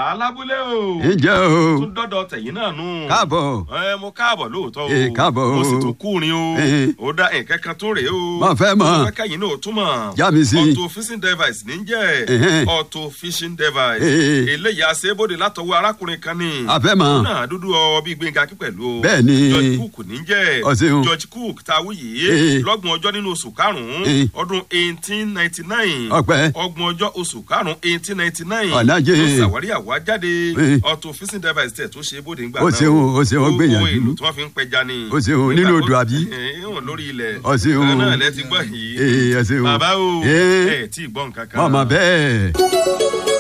alábúlé o ǹjẹ́ o tún dọ́dọ̀ tẹ̀yìn náà nù. káàbọ̀ ẹ mo káàbọ̀ lóòótọ́ o Ẹ, káàbọ̀ o. mo sì tún kúrin o Ẹ. ó dá nǹkan kan tó rèé o Mo fẹ́ mọ̀. mo fẹ́ kẹ́yìn náà tún mọ̀ Já mi sí. auto fishing device ní jẹ́ Ẹhẹ́n. auto fishing device Ẹ. eléyìí àṣebóde látọwọ́ arákùnrin kan ní A fẹ́ mọ̀. Òun náà dúdú ọ bíi gbẹ̀ngà kí pẹ̀lú o Bẹ́ẹ̀ ni. George Cook ní jẹ́ Ọ ṣeun. George Cook ta wúyè Ẹ. lọ́gbọ̀n ọjọ́ nínú oṣù karùn-ún Ẹ. ọdún eighteen ninety nine Ọpẹ́. ọgbọ̀n ọjọ́ oṣù karùn-ún eighteen ninety nine Ọ̀làjẹ́. tó ṣàwárí àwájáde Ẹ. auto fishing device tẹ̀ tó ṣe bóde ńgbà Ó ṣeun, ó ṣeun, ó gbìyànjú. owó èlò tí wọ́n fi ń pẹja ni. Ó ṣeun, Nígbà nínú tó- odò àbí? Ẹ, ìwọ̀n lórí ilẹ̀. Ó ṣeun. Ẹ náà lẹ ti gbọ́ yìí. Ee, ẹ ṣeun. bàbá o Ee. ẹ tí ì gbọ́ nǹkan kan. mọ̀mọ́ bẹ́ẹ̀.